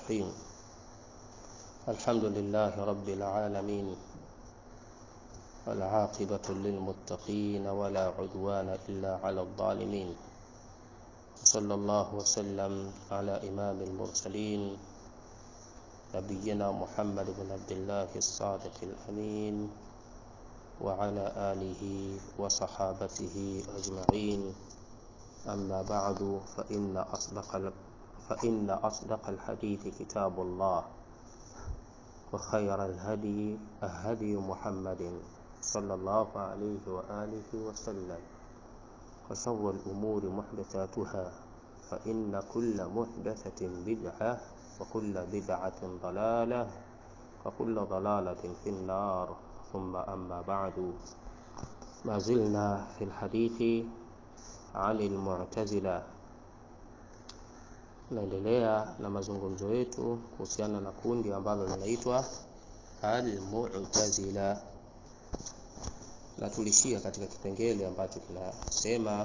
الرحيم الحمد لله رب العالمين والعاقبة للمتقين ولا عدوان إلا على الظالمين صلى الله وسلم على إمام المرسلين نبينا محمد بن عبد الله الصادق الأمين وعلى آله وصحابته أجمعين أما بعد فإن أصدق فإن أصدق الحديث كتاب الله وخير الهدي هدي محمد صلى الله عليه وآله وسلم وشر الأمور محدثاتها فإن كل محدثة بدعة وكل بدعة ضلالة وكل ضلالة في النار ثم أما بعد ما زلنا في الحديث عن المعتزلة naendelea na mazungumzo yetu kuhusiana na kundi ambalo linaitwa Al-Mu'tazila, na tulishia katika kipengele ambacho kinasema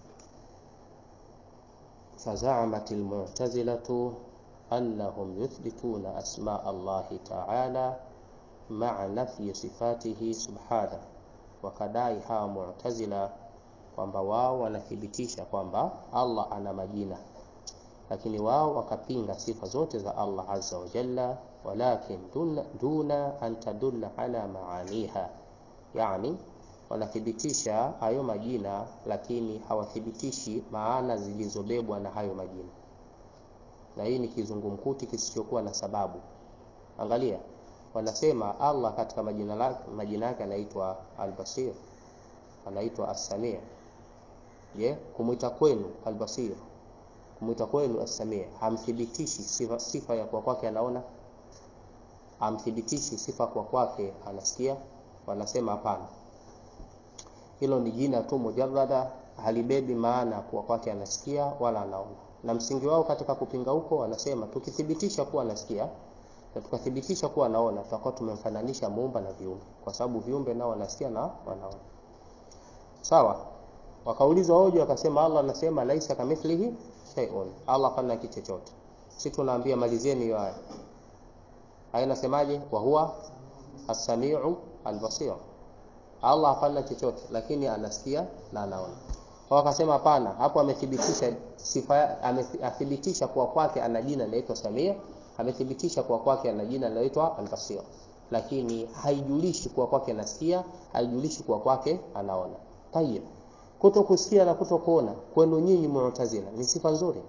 fazamat al-mu'tazilatu annahum yuthbituna asma Allahi ta'ala ma'a nafyi sifatihi subhanahu, wakadai hawa mu'tazila kwamba wao wanathibitisha kwamba Allah ana majina lakini wao wakapinga sifa zote za Allah azza wa jalla, walakin duna, duna an tadulla ala maaniha, yani wanathibitisha hayo majina lakini hawathibitishi maana zilizobebwa na hayo majina, na hii ni kizungumkuti kisichokuwa na sababu. Angalia, wanasema Allah katika majina lake majina yake anaitwa Al-Basir, anaitwa As-Sami'. Je, kumwita kwenu Al-Basir kumwita kwenu As-Sami' hamthibitishi sifa, sifa ya kwa kwake anaona, hamthibitishi sifa kwa kwake anasikia. Wanasema hapana, hilo ni jina tu mujarrada, halibebi maana kwa kwake anasikia wala anaona. Na msingi wao katika kupinga huko, wanasema tukithibitisha kuwa anasikia na tukathibitisha kuwa anaona, tutakuwa tumemfananisha muumba na viumbe, kwa sababu viumbe nao wanasikia na wanaona. Sawa. Wakaulizwa hoja, wakasema Allah anasema laisa kamithlihi shay'un, Allah hana kitu chochote. Sisi tunaambia malizeni hiyo aya. Aya inasemaje? wa huwa as-sami'u al-basir, Allah hafanya chochote, lakini anasikia na anaona. Wakasema hapana, hapo amethibitisha sifa, amethibitisha kwa kwake ana jina linaloitwa Samia, amethibitisha kwa kwake ana jina linaloitwa al-basir, lakini haijulishi kwa kwake anasikia, haijulishi kwa kwake anaona. Tayeb, kuto kusikia na kuto kuona kwenu nyinyi Mu'tazila ni sifa nzuri?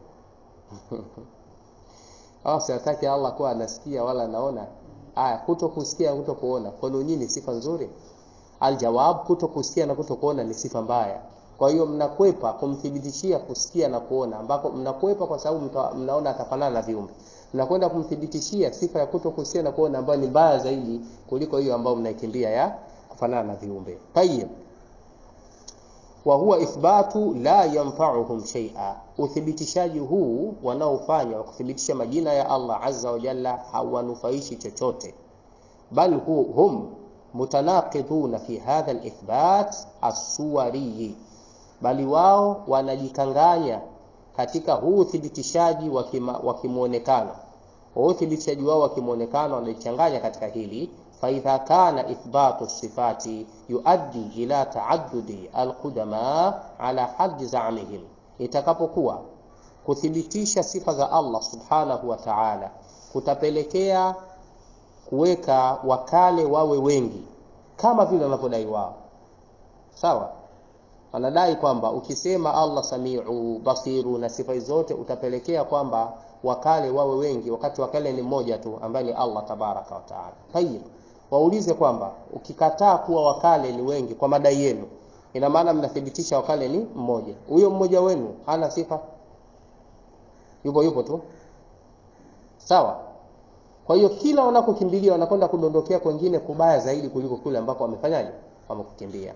Au siataki Allah kuwa anasikia wala anaona? Aya, kuto kusikia kuto kuona kwenu nyinyi ni sifa nzuri? Aljawab, kuto kusikia na kuto kuona ni sifa mbaya. Kwa hiyo mnakwepa kumthibitishia kusikia na kuona, ambako mnakwepa kwa sababu mnaona atafanana na viumbe. Mnakwenda kumthibitishia sifa ya kuto kusikia na kuona ambayo ni mbaya zaidi kuliko hiyo ambayo mnaikimbia ya kufanana na viumbe. Tayyib wa huwa ithbatu la yanfa'uhum shay'a, uthibitishaji huu wanaofanya wa kuthibitisha majina ya Allah azza wa jalla hawanufaishi chochote, bal hum mutanaqiduna fi hadha alithbat as-suwari, bali wao wanajikanganya katika huu uthibitishaji wa kimwonekano. Uthibitishaji wao wa kimwonekano wanajichanganya katika hili faidha kana ithbatu sifati yuaddi ila taaddudi alqudama ala haddi zamihim, itakapokuwa kuthibitisha sifa za Allah subhanahu wa ta'ala kutapelekea kuweka wakale wawe wengi kama vile wanavyodai wao. Sawa, wanadai kwamba ukisema Allah samiu basiru na sifa zote utapelekea kwamba wakale wawe wengi, wakati wakale ni mmoja tu ambaye ni Allah tabaraka wa taala. Tayib, waulize kwamba ukikataa kuwa wakale ni wengi kwa madai yenu, ina maana mnathibitisha wakale ni mmoja. Huyo mmoja wenu hana sifa, yupo yupo tu, sawa. Kwa hiyo kila wanakokimbilia wanakwenda kudondokea kwengine kubaya zaidi kuliko kule ambako wamefanyaje, wamekukimbia.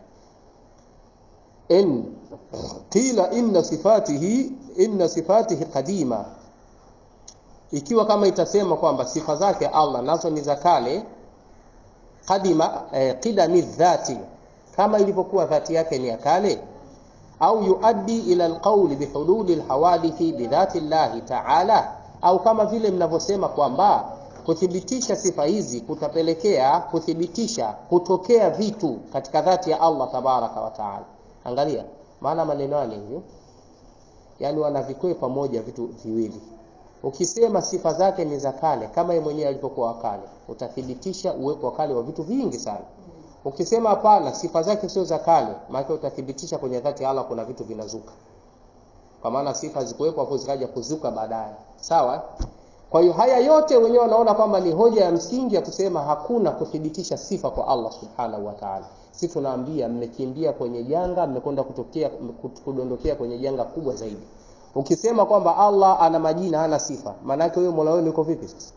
in qila inna sifatihi inna sifatihi qadima, ikiwa kama itasema kwamba sifa zake Allah nazo ni za kale qadima eh, qidami dhati kama ilivyokuwa dhati yake ni ya kale au yuaddi ila alqawli bihululi alhawadithi bidhati llahi ta'ala au kama vile mnavyosema kwamba kuthibitisha sifa hizi kutapelekea kuthibitisha kutokea vitu katika dhati ya Allah tabaraka wa taala. Angalia maana maneno yale hivyo, yaani wanavikwepa pamoja vitu viwili. Ukisema sifa zake ni za kale kama yeye mwenyewe alipokuwa wakale, utathibitisha uwepo wa kale wa vitu vingi sana. Ukisema hapana, sifa zake sio za kale, maana utathibitisha kwenye dhati ya Allah kuna vitu vinazuka, kwa maana sifa zikuwepo hapo zikaja kuzuka baadaye. Sawa? Kwa hiyo haya yote wenyewe wanaona kwamba ni hoja ya msingi ya kusema hakuna kuthibitisha sifa kwa Allah subhanahu wa ta'ala. Si tunaambia mmekimbia kwenye janga, mmekwenda kutokea kudondokea kwenye janga kubwa zaidi. Ukisema kwamba Allah ana majina hana sifa, maana yake huyo Mola wenu yuko vipi sasa?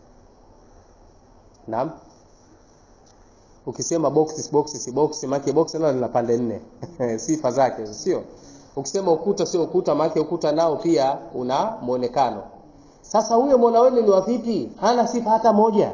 Naam. Ukisema boxes boxes box, maana box nalo lina pande nne sifa zake, sio? Ukisema ukuta sio ukuta, maana ukuta nao pia una muonekano. Sasa huyo Mola wenu ni wa vipi? Hana sifa hata moja.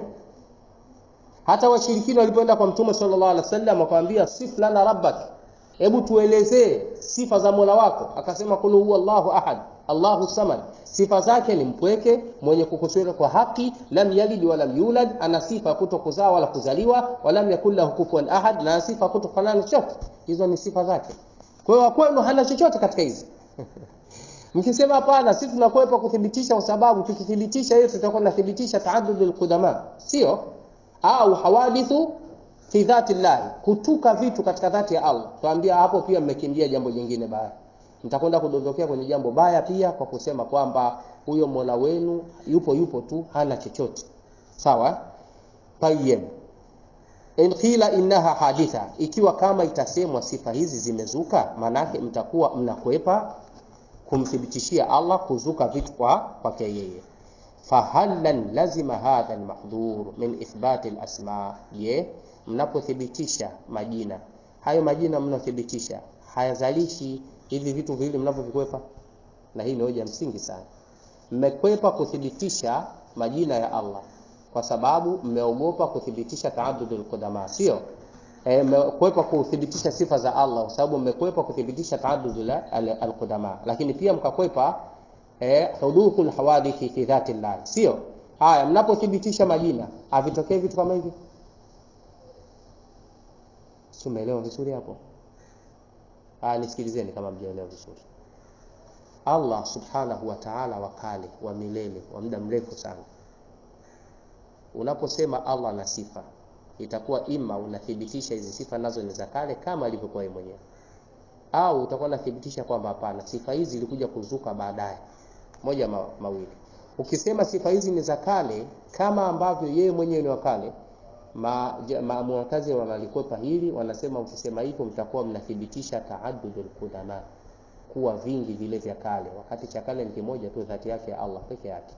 Hata washirikina walipoenda kwa Mtume sallallahu alaihi wasallam wakamwambia sif lana rabbak, hebu tuelezee sifa za Mola wako. Akasema kul huwa Allahu ahad, Allahu samad. Sifa zake ni mpweke, mwenye kukusudia kwa haki, lam yalid wa lam yulad, ana sifa kutokuzaa wala kuzaliwa, walam yakul lahu kufuwan ahad, na sifa kutofanana chochote. Hizo ni sifa zake. Kwa hiyo kwenu hana chochote katika hizi Mkisema hapana, sisi tunakwepa kuthibitisha, kwa sababu tukithibitisha hiyo tutakuwa tunathibitisha taaddudul qudama, sio au hawadithu fi dhati llahi, kutuka vitu katika dhati ya Allah. Tuambia hapo pia mmekimbia jambo jingine baya, mtakwenda kudondokea kwenye jambo baya pia kwa kusema kwamba huyo Mola wenu yupo yupo tu, hana chochote. Sawa? Tayyib. In qila innaha haditha, ikiwa kama itasemwa sifa hizi zimezuka, manake mtakuwa mnakwepa kumthibitishia Allah kuzuka vitu kwa kwake yeye. Fahallan lazima hadha almahdhur min ithbati alasma, je, mnapothibitisha majina hayo, majina mnathibitisha hayazalishi hivi vitu viwili mnavyovikwepa? Na hii ni hoja msingi sana. Mmekwepa kuthibitisha majina ya Allah kwa sababu mmeogopa kuthibitisha taaddudul qudama, sio mmekwepa e, kuthibitisha sifa za Allah kwa sababu mmekwepa kuthibitisha taaddud alqudama, lakini pia mkakwepa eh, huduthul hawadithi fi dhati Allah, sio haya. Mnapothibitisha majina havitokei vitu kama hivi, si umeelewa vizuri hapo? Haya, nisikilizeni kama mjaelewa vizuri. Allah subhanahu wa ta'ala, wakale wa milele wa muda mrefu sana. Unaposema Allah na sifa itakuwa ima unathibitisha hizi sifa nazo ni za kale kama alivyokuwa yeye mwenyewe, au utakuwa unathibitisha kwamba hapana, sifa hizi zilikuja kuzuka baadaye. Moja ma, mawili. Ukisema sifa hizi ni za kale kama ambavyo yeye mwenyewe ni wa kale, Mu'tazila wanalikwepa hili, wanasema ukisema hivyo mtakuwa mnathibitisha taaddudul qudama, kuwa vingi vile vya kale, wakati cha kale ni kimoja tu, dhati yake ya Allah peke yake.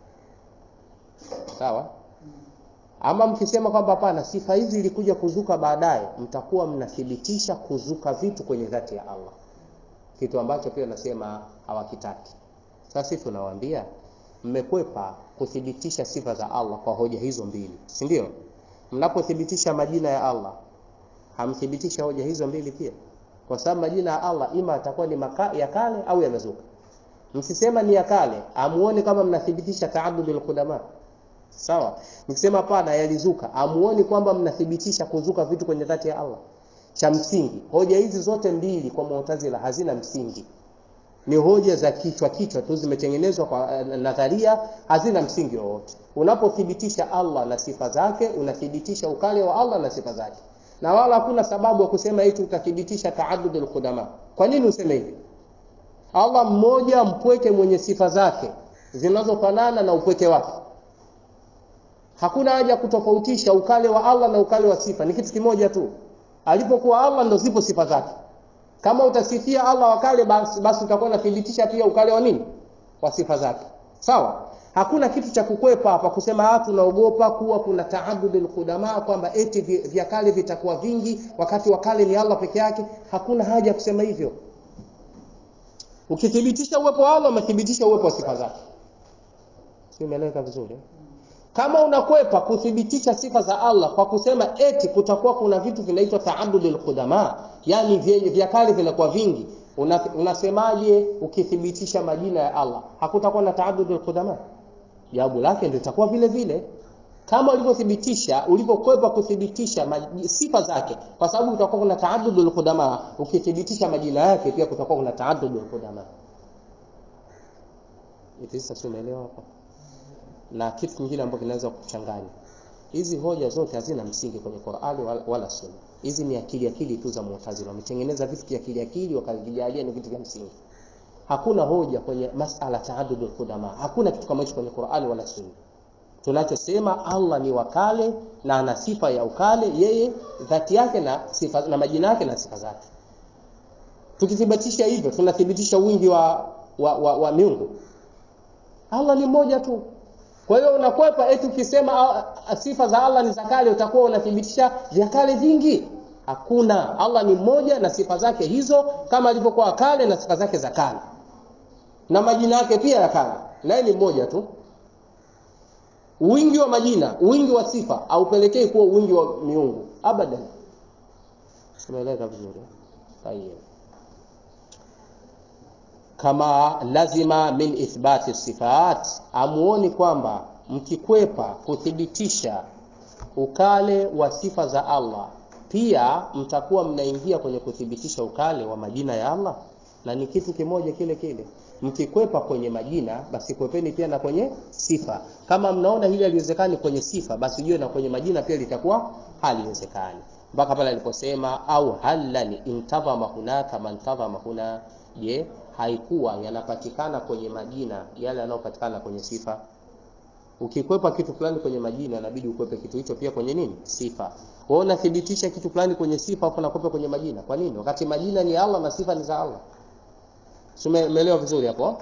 Sawa? Ama mkisema kwamba hapana, sifa hizi ilikuja kuzuka baadaye, mtakuwa mnathibitisha kuzuka vitu kwenye dhati ya Allah, kitu ambacho pia nasema hawakitaki. Sasa sisi tunawaambia mmekwepa kuthibitisha sifa za Allah kwa hoja hizo mbili, si ndio? Mnapothibitisha majina ya Allah hamthibitisha hoja hizo mbili pia, kwa sababu majina ya Allah ima atakuwa ni maka, ya kale au yamezuka. Mkisema ni ya kale, amuone kama mnathibitisha taaddudul qudama Sawa. Nikisema hapana, yalizuka, amuoni kwamba mnathibitisha kuzuka vitu kwenye dhati ya Allah? Cha msingi, hoja hizi zote mbili kwa Mu'tazila hazina msingi, ni hoja za kichwa kichwa tu, zimetengenezwa kwa nadharia, hazina msingi wowote. Unapothibitisha Allah na sifa zake, unathibitisha ukale wa Allah na sifa zake, na wala hakuna sababu ya kusema eti utathibitisha taaddudul qudama. Kwa nini useme hivi? Allah mmoja mpweke, mwenye sifa zake zinazofanana na upweke wake Hakuna haja kutofautisha ukale wa Allah na ukale wa sifa, ni kitu kimoja tu. Alipokuwa Allah ndo zipo sifa zake. Kama utasifia Allah wakale, basi, basi utakuwa unathibitisha pia ukale wa nini, wa sifa zake. Sawa, hakuna kitu cha kukwepa hapa kusema ah, tunaogopa kuwa kuna taaddudul qudama, kwamba eti vya kale vitakuwa vingi wakati wakale ni Allah peke yake. Hakuna haja ya kusema hivyo. Ukithibitisha uwepo wa Allah, umethibitisha uwepo wa sifa zake. Si umeeleweka vizuri? Kama unakwepa kuthibitisha sifa za Allah kwa kusema eti kutakuwa kuna vitu vinaitwa taaddudul qudama, yani vya kale vinakuwa vingi, una, unasemaje ukithibitisha majina ya Allah hakutakuwa na taaddudul qudama? jawabu lake ndio itakuwa vile vile kama ulivyothibitisha ulivyokwepa kuthibitisha sifa zake kwa sababu kutakuwa kuna taaddudul qudama ukithibitisha majina yake pia kutakuwa kuna taaddudul qudama Itisa sio umeelewa hapa na kitu kingine ambacho kinaweza kuchanganya hizi hoja zote hazina msingi kwenye Qur'ani wala, wala Sunna hizi ni akili akili tu za Mu'tazila wametengeneza vitu vya akili akili wakavijalia ni vitu vya msingi hakuna hoja kwenye masala taaddudul qudama hakuna kitu kama hicho kwenye Qur'ani wala Sunna tunachosema Allah ni wakale na ana sifa ya ukale yeye dhati yake na sifa na majina yake na sifa zake tukithibitisha hivyo tunathibitisha wingi wa wa, wa, wa miungu Allah ni mmoja tu kwa hiyo unakwepa eti ukisema sifa za Allah ni za kale utakuwa unathibitisha vya kale vingi hakuna Allah ni mmoja na sifa zake hizo kama alivyokuwa kale na sifa zake za kale na majina yake pia ya kale naye ni mmoja tu wingi wa majina wingi wa sifa haupelekei kuwa wingi wa miungu abadan umeeleza vizuri tayeb kama lazima min ithbati sifat amuoni kwamba mkikwepa kuthibitisha ukale wa sifa za Allah pia mtakuwa mnaingia kwenye kuthibitisha ukale wa majina ya Allah na ni kitu kimoja kile kile mkikwepa kwenye majina basi kwepeni pia na kwenye sifa kama mnaona hili haliwezekani kwenye sifa basi jue na kwenye majina pia litakuwa haliwezekani mpaka pale aliposema au hallan intadhama hunaka man tadhama huna je haikuwa yanapatikana kwenye majina yale yanayopatikana kwenye sifa ukikwepa kitu fulani kwenye majina inabidi ukwepe kitu hicho pia kwenye nini sifa wewe unathibitisha kitu fulani kwenye sifa afu unakwepa kwenye majina kwa nini wakati majina ni Allah na sifa ni za Allah Umeelewa vizuri hapo?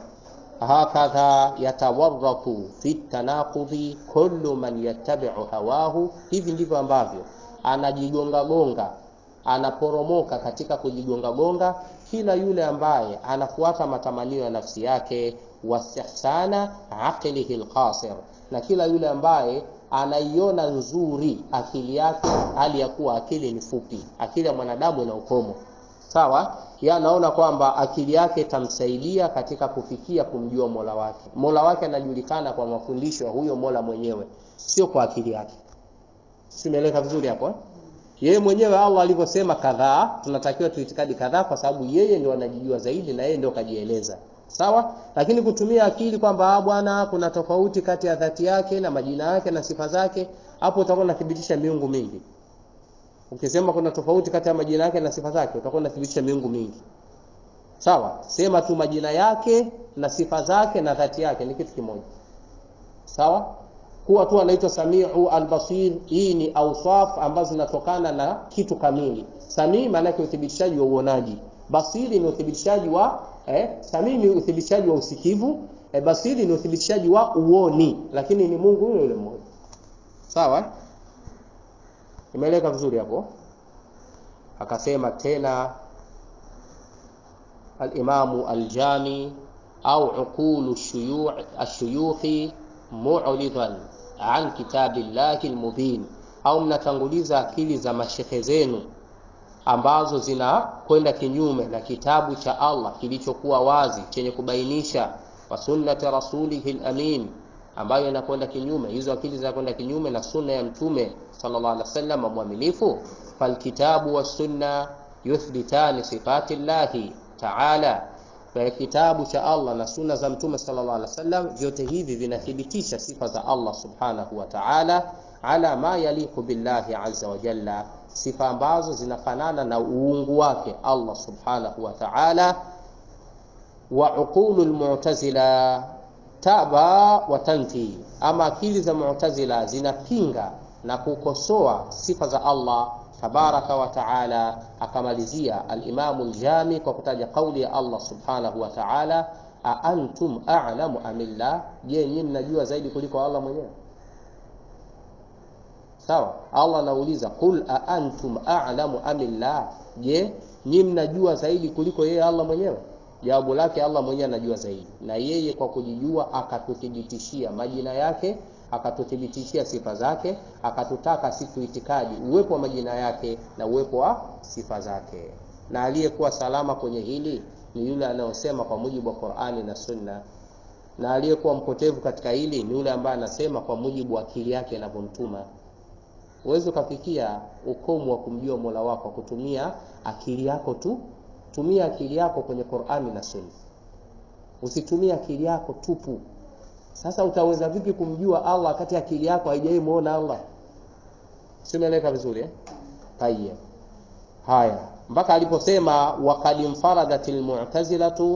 Hakadha yatawarratu fi tanaqudhi kullu man yattabi'u hawahu, hivi ndivyo ambavyo anajigonga gonga, anaporomoka katika kujigonga gonga kila yule ambaye anafuata matamanio ya nafsi yake, wastihsana aqlihi alqasir, na kila yule ambaye anaiona nzuri akili yake, hali ya kuwa akili ni fupi. Akili ya mwanadamu ina ukomo sawa yeye anaona kwamba akili yake itamsaidia katika kufikia kumjua Mola wake. Mola wake anajulikana kwa mafundisho ya huyo Mola mwenyewe, sio kwa akili yake. Simeleka vizuri hapo eh? Yeye mwenyewe Allah alivyosema kadhaa, tunatakiwa tuitikadi kadhaa kwa sababu yeye ndio anajijua zaidi na yeye ndio kajieleza. Sawa? Lakini kutumia akili kwamba bwana kuna tofauti kati ya dhati yake na majina yake na sifa zake, hapo utakuwa unathibitisha miungu mingi. Ukisema kuna tofauti kati ya majina yake na sifa zake, utakuwa unathibitisha miungu mingi. Sawa? Sema tu majina yake na sifa zake na dhati yake ni kitu kimoja. Sawa? Kuwa tu anaitwa Samiu al-Basir, hii ni awsaf ambazo zinatokana na kitu kamili. Samii maana yake uthibitishaji wa uonaji. Basiri ni uthibitishaji wa eh, Samii ni uthibitishaji wa usikivu, eh, Basiri ni uthibitishaji wa uoni, lakini ni Mungu yule yule mmoja. Sawa? Imeeleka vizuri hapo. Akasema tena al-Imamu al-Jami au uqulu ashuyukhi mu'ridan an kitabillahi al-mubin, au mnatanguliza akili za mashehe zenu ambazo zinakwenda kinyume na kitabu cha Allah kilichokuwa wazi chenye kubainisha wa sunnati rasulihi al-amin ambayo inakwenda kinyume hizo akili zinakwenda kinyume na sunna ya mtume sallallahu alaihi wasallam mwaminifu falkitabu wassunna yuthbitani sifati llahi taala kwa kitabu cha Allah na sunna za mtume sallallahu alaihi wasallam vyote hivi vinathibitisha sifa za Allah subhanahu wa ta'ala ala ma yaliqu billahi azza wa jalla sifa ambazo zinafanana na uungu wake Allah subhanahu wa ta'ala wa uqulul mu'tazila taba wa tanfi, ama akili za Mu'tazila zinapinga na kukosoa sifa za Allah tabaraka wa taala. Akamalizia al-Imamu al-Jami kwa kutaja kauli ya Allah subhanahu wa taala, a antum a'lamu amillah, je, nyinyi mnajua zaidi kuliko Allah mwenyewe? Sawa, Allah anauliza qul a antum a'lamu amillah, je, nyinyi mnajua zaidi kuliko yeye Allah mwenyewe? Jawabu lake Allah mwenyewe anajua zaidi, na yeye kwa kujijua akatuthibitishia majina yake, akatuthibitishia sifa zake, akatutaka siku itikadi uwepo wa majina yake na uwepo wa sifa zake. Na aliyekuwa salama kwenye hili ni yule anayosema kwa mujibu wa Qur'ani na Sunna. na aliyekuwa mpotevu katika hili ni yule ambaye anasema kwa mujibu wa akili yake inavyomtuma uweze ukafikia ukomo wa kumjua mola wako kutumia akili yako tu tumia akili yako kwenye qurani na sunna usitumie akili yako tupu sasa utaweza vipi kumjua allah wakati akili yako haijawai muona allah simeleka vizuri eh? tayeb haya mpaka aliposema wakad infaradat lmutazilatu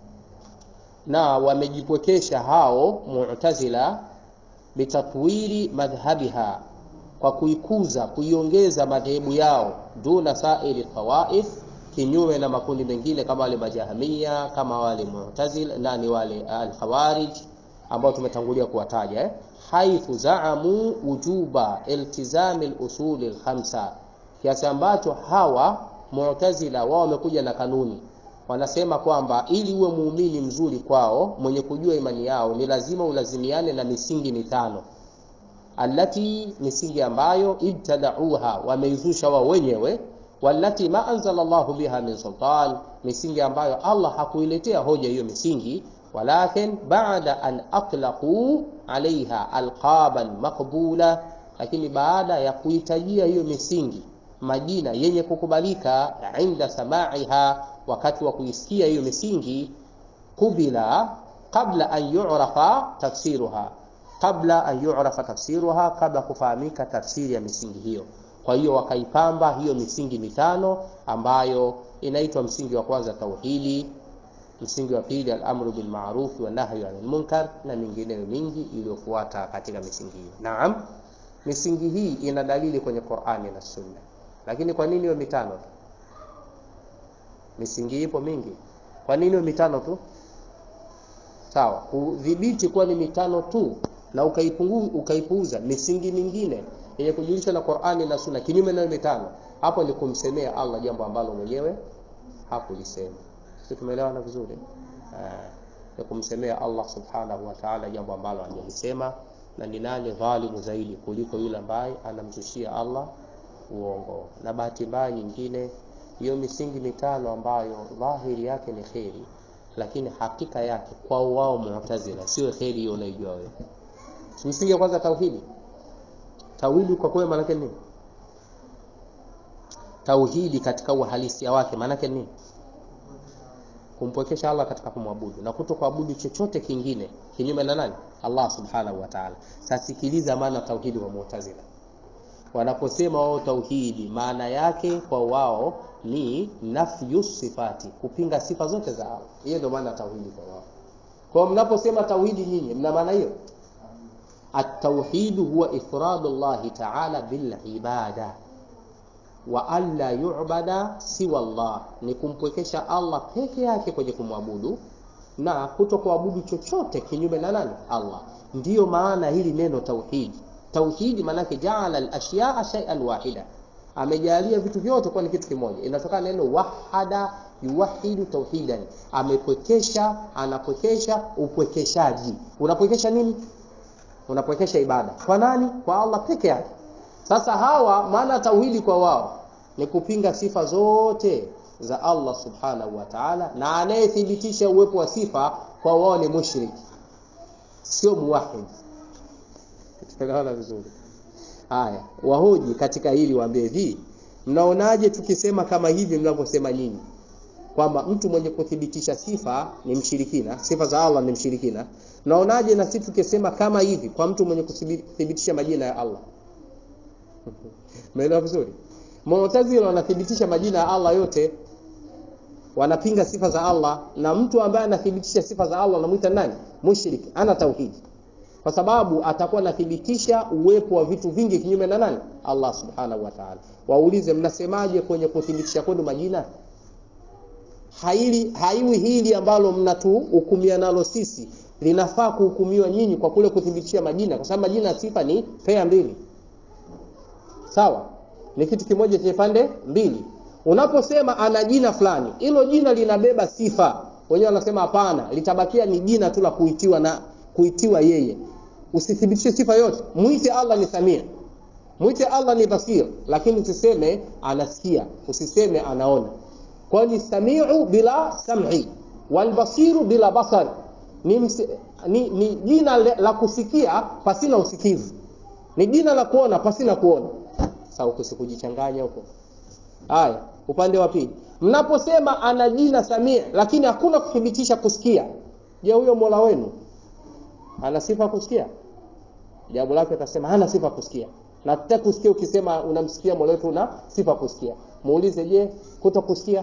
na wamejipwekesha hao mu'tazila bitatwili madhhabiha kwa kuikuza kuiongeza madhehebu yao duna sairi tawaif kinyume na makundi mengine kama wale majahamia kama wale mu'tazila nani wale al-khawarij ambao tumetangulia kuwataja eh? haithu zaamu wujuba iltizami al-usuli al-khamsa kiasi ambacho hawa mu'tazila wao wamekuja na kanuni wanasema kwamba ili uwe muumini mzuri kwao mwenye kujua imani yao ni lazima ulazimiane na misingi mitano allati misingi ambayo ibtadauha wameizusha wao wenyewe wallati ma anzala Allahu biha min sultan misingi ambayo Allah hakuiletea hoja hiyo misingi walakin baada an atlaqu alaiha alqaban maqbula lakini baada ya kuitajia hiyo misingi majina yenye kukubalika inda samaiha wakati wa kuisikia hiyo misingi kubila qabla an yu'rafa tafsiruha qabla an yu'rafa tafsiruha kabla kufahamika tafsiri ya misingi hiyo kwa hiyo wakaipamba hiyo misingi mitano ambayo inaitwa msingi wa kwanza tauhidi msingi wa pili al-amru bil ma'ruf wa nahyu 'anil munkar na mingineyo mingi iliyofuata katika misingi hiyo naam misingi hii ina dalili kwenye Qur'ani na Sunna lakini kwa nini hiyo mitano tu misingi ipo mingi kwa nini hiyo mitano tu sawa kudhibiti kuwa ni mitano tu na ukaipunguza ukaipuuza misingi mingine yenye kujulisha na Qur'ani na Sunna kinyume na mitano hapo ni kumsemea Allah jambo ambalo mwenyewe hakulisema sisi tumeelewana vizuri eh ni kumsemea Allah subhanahu wa ta'ala jambo ambalo hajalisema na ni nani dhalimu zaidi kuliko yule ambaye anamzushia Allah uongo na bahati mbaya nyingine hiyo misingi mitano ambayo dhahiri yake ni kheri lakini hakika yake kwa wao mu'tazila sio kheri hiyo unaijua wewe msingi wa kwanza tauhidi tauhidi kwa kweli maana yake nini tauhidi katika uhalisia wake maana yake nini kumpwekesha Allah katika kumwabudu na kuto kuabudu chochote kingine kinyume na nani Allah subhanahu wa ta'ala sasa sikiliza maana tauhidi wa mu'tazila wanaposema wao tauhidi maana yake kwa wao ni nafyu sifati kupinga sifa zote za Allah hiyo ndio maana tauhidi kwa wao kwa mnaposema tauhidi nyinyi mna maana hiyo at-tauhid huwa ifradu Allah ta'ala bil ibada wa alla yu'bada siwa Allah ni kumpwekesha Allah peke yake kwenye kumwabudu na kuto kuabudu chochote kinyume na nani Allah ndiyo maana hili neno tauhidi tauhidi maanake jaala al-ashya'a shay'an wahida amejalia vitu vyote kuwa ni kitu kimoja inatokana neno wahada yuwahidu tauhidan amepwekesha anapwekesha upwekeshaji unapwekesha nini unapwekesha ibada kwa nani kwa Allah peke yake sasa hawa maana tauhidi kwa wao ni kupinga sifa zote za Allah subhanahu wa ta'ala na anayethibitisha uwepo wa sifa kwa wao ni mushriki sio muwahid tunaelewana vizuri haya wahoji katika hili waambie hivi mnaonaje tukisema kama hivi mnavyosema nyinyi kwamba mtu mwenye kuthibitisha sifa ni mshirikina sifa za Allah ni mshirikina mnaonaje na sisi tukisema kama hivi kwa mtu mwenye kuthibitisha majina ya Allah Umeelewa vizuri? Mu'tazila wanathibitisha majina ya Allah yote. Wanapinga sifa za Allah na mtu ambaye anathibitisha sifa za Allah anamuita nani? Mushrik, ana tauhidi. Kwa sababu atakuwa anathibitisha uwepo wa vitu vingi kinyume na nani? Allah Subhanahu wa Ta'ala. Waulize mnasemaje kwenye kuthibitisha kwenu majina? Haili haiwi hili ambalo mnatuhukumia nalo sisi linafaa kuhukumiwa nyinyi kwa kule kuthibitisha majina kwa sababu majina ya sifa ni pea mbili sawa ni kitu kimoja chenye pande mbili unaposema ana jina fulani hilo jina linabeba sifa wenyewe wanasema hapana litabakia ni jina tu la kuitiwa na kuitiwa yeye usithibitishe sifa yote muite Allah ni Samia muite Allah ni Basir lakini usiseme anasikia usiseme anaona kwani samiu bila sam'i wal basiru bila basar ni, msi, ni, ni jina le- la kusikia pasina usikivu ni jina la kuona pasina kuona sasa huko sikujichanganya huko haya upande wa pili mnaposema ana jina samia lakini hakuna kuthibitisha kusikia je huyo mola wenu ana sifa kusikia jawabu lake atasema hana sifa kusikia na tutaki kusikia ukisema unamsikia mola wetu una sifa kusikia muulize je kuto kusikia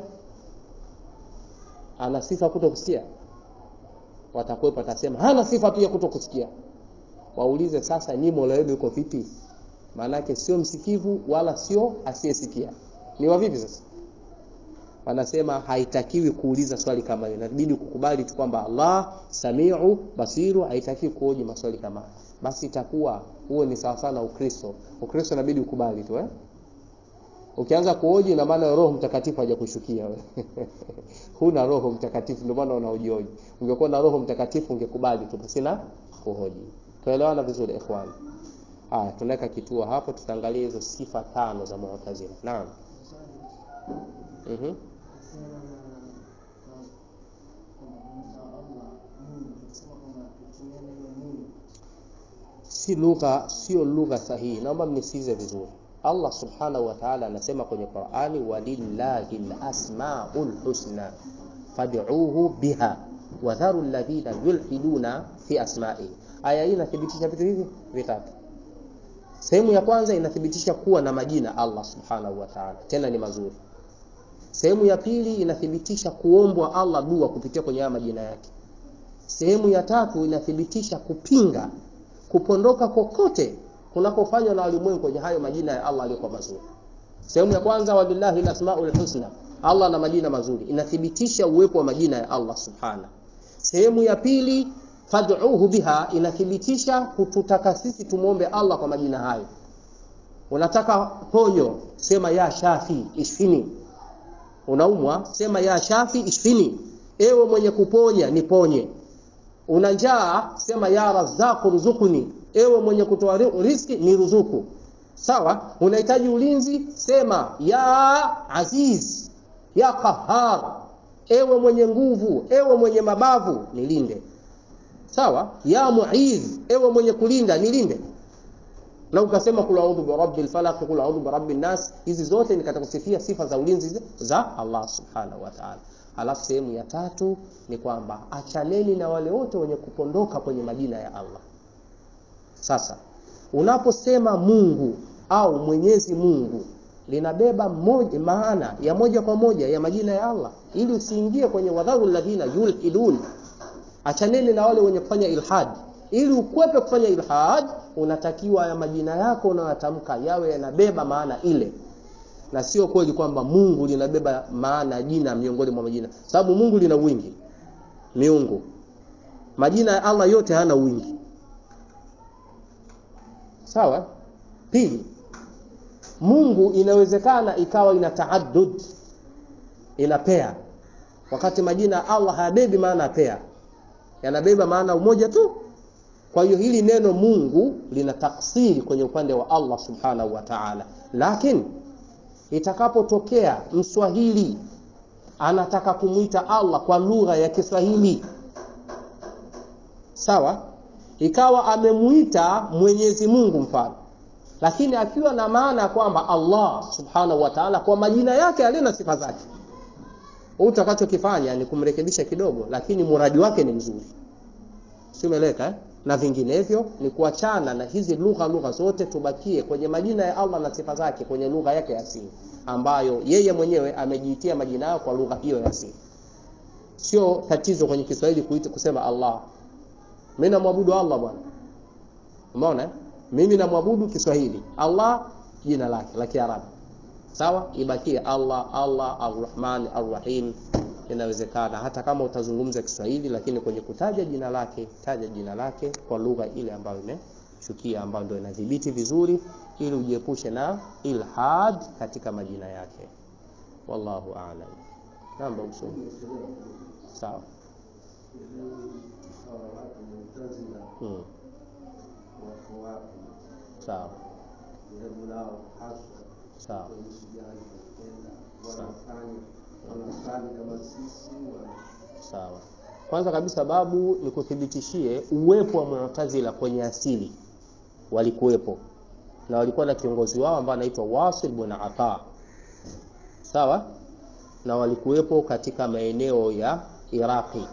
ana sifa kuto kusikia watakwepa atasema hana sifa pia kuto kusikia waulize sasa nyi mola wenu yuko vipi maanake sio msikivu wala sio asiyesikia ni wa vipi sasa wanasema haitakiwi kuuliza swali kama hiyo inabidi kukubali tu kwamba allah samiu basiru haitakiwi kuoji maswali kama hayo basi itakuwa huo ni sawa sana ukristo ukristo inabidi ukubali tu eh? ukianza kuoji ina maana roho mtakatifu hajakushukia wewe huna roho mtakatifu ndio maana unaojioji ungekuwa na roho mtakatifu ungekubali tu pasina kuhoji tuelewana vizuri ikhwan haya tunaweka kituo hapo tutaangalia hizo sifa tano za mu'tazila naam mhm si lugha sio lugha sahihi naomba mnisikize vizuri allah subhanahu wa ta'ala anasema kwenye qurani walillahi lasmaul husna fad'uuhu biha wadharu alladhina yulhiduna fi asma'ihi aya hii inathibitisha vitu hivi vitatu sehemu ya kwanza inathibitisha kuwa na majina allah subhanahu wa ta'ala tena ni mazuri sehemu ya pili inathibitisha kuombwa allah dua kupitia kwenye haya majina yake sehemu ya tatu inathibitisha kupinga kupondoka kokote kunakofanywa na walimwengu kwenye hayo majina ya Allah aliyokuwa mazuri. Sehemu ya kwanza walillahi alasmaul husna, Allah na majina mazuri, inathibitisha uwepo wa majina ya Allah subhana. Sehemu ya pili fad'uhu biha, inathibitisha kututaka sisi tumwombe Allah kwa majina hayo. Unataka ponyo, sema ya Shafi ishfini. Unaumwa, sema ya Shafi ishfini. Ewe mwenye kuponya niponye una njaa sema ya razaqu ruzukuni ewe mwenye kutoa riski ni ruzuku sawa unahitaji ulinzi sema ya aziz ya qahar ewe mwenye nguvu ewe mwenye mabavu nilinde sawa ya muiz ewe mwenye kulinda nilinde na ukasema kul a'udhu bi rabbil falaq kul a'udhu bi rabbin nas hizi zote ni katika kusifia sifa za ulinzi za Allah subhanahu wa ta'ala alafu sehemu ya tatu ni kwamba achaneni na wale wote wenye kupondoka kwenye majina ya Allah sasa unaposema Mungu au Mwenyezi Mungu linabeba moja, maana ya moja kwa moja ya majina ya Allah ili usiingie kwenye wadharu alladhina yulhidun achaneni na wale wenye kufanya ilhad ili ukwepe kufanya ilhad unatakiwa ya majina yako unayotamka yawe yanabeba maana ile na sio kweli kwamba Mungu linabeba maana jina miongoni mwa majina sababu Mungu lina wingi miungu majina ya Allah yote hana wingi sawa pili Mungu inawezekana ikawa ina taaddud ina pea wakati majina ya Allah hayabebi maana pea yanabeba maana umoja tu kwa hiyo hili neno Mungu lina taksiri kwenye upande wa Allah subhanahu wa ta'ala lakini itakapotokea mswahili anataka kumwita Allah kwa lugha ya Kiswahili sawa ikawa amemuita Mwenyezi Mungu mfano lakini akiwa na maana kwamba Allah subhanahu wa ta'ala kwa majina yake alina sifa zake utakachokifanya ni kumrekebisha kidogo lakini muradi wake ni mzuri simeleka eh? na vinginevyo ni kuachana na hizi lugha lugha zote tubakie kwenye majina ya Allah na sifa zake kwenye lugha yake asili ambayo yeye mwenyewe amejiitia majina yao kwa lugha hiyo ya asili sio tatizo kwenye Kiswahili kuita kusema Allah mimi namwabudu Allah bwana umeona mimi namwabudu Kiswahili Allah jina lake la Kiarabu sawa ibakie Allah Allah Ar-Rahman Ar-Rahim inawezekana hata kama utazungumza Kiswahili lakini kwenye kutaja jina lake taja jina lake kwa lugha ile ambayo imeshukia ambayo ndio inadhibiti vizuri ili ujiepushe na ilhad katika majina yake wallahu a'lam namba usome sawa hmm. sawa sawa sawa kwanza kabisa babu ni kuthibitishie uwepo wa mu'tazila kwenye asili walikuwepo na walikuwa na kiongozi wao ambaye anaitwa Wasil bin Ata sawa na walikuwepo katika maeneo ya Iraqi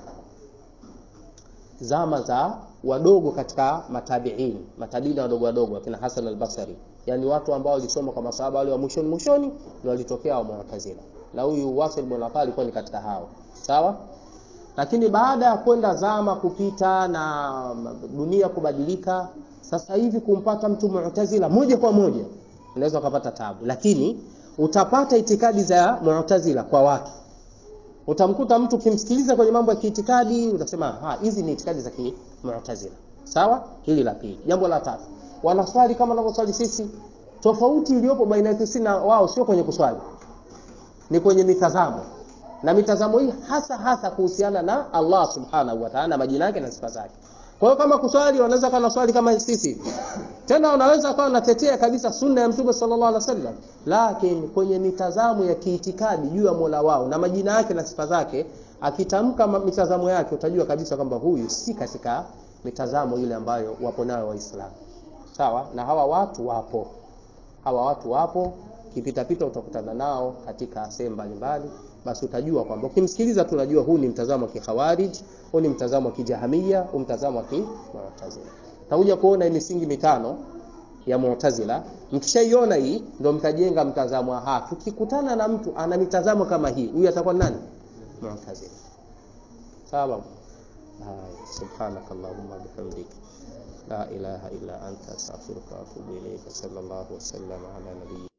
zama za wadogo katika matabiin matabiina wadogo wadogo akina Hasan al-Basri yani watu ambao walisoma kwa masahaba wale wa mwishoni mwishoni ndio walitokea wa Mu'tazila na huyu Wasil bin Ata alikuwa ni katika hao sawa lakini baada ya kwenda zama kupita na dunia kubadilika sasa hivi kumpata mtu Mu'tazila moja kwa moja unaweza ukapata tabu lakini utapata itikadi za Mu'tazila kwa watu utamkuta mtu ukimsikiliza kwenye mambo ya kiitikadi utasema ha hizi ni itikadi za Mu'tazila sawa hili la pili jambo la tatu wanaswali kama wanavyoswali sisi tofauti iliyopo baina yetu sisi na wao sio kwenye kuswali ni kwenye mitazamo na mitazamo hii hasa hasa kuhusiana na Allah subhanahu wa ta'ala majina yake na sifa zake kwa hiyo kama kuswali wanaweza kana swali kama sisi tena wanaweza kawa wanatetea kabisa sunna ya mtume sallallahu alaihi wasallam lakini kwenye mitazamo ya kiitikadi juu ya Mola wao na majina yake na sifa zake akitamka mitazamo yake utajua kabisa kwamba huyu si katika mitazamo ile ambayo wapo nayo waislamu sawa na hawa watu wapo hawa watu wapo kipita pita utakutana nao katika sehemu mbalimbali basi utajua kwamba ukimsikiliza tu unajua huu ni mtazamo wa kikhawarij huu ni mtazamo wa kijahamia huu mtazamo wa kimu'tazila takuja kuona misingi mitano ya mu'tazila mkishaiona hii ndio mtajenga mtazamo wa tukikutana na mtu ana mitazamo kama hii huyu atakuwa nani mu'tazila sawa سبحانك اللهم وبحمدك لا إله إلا أنت أستغفرك وأتوب إليك صلى الله وسلم على نبينا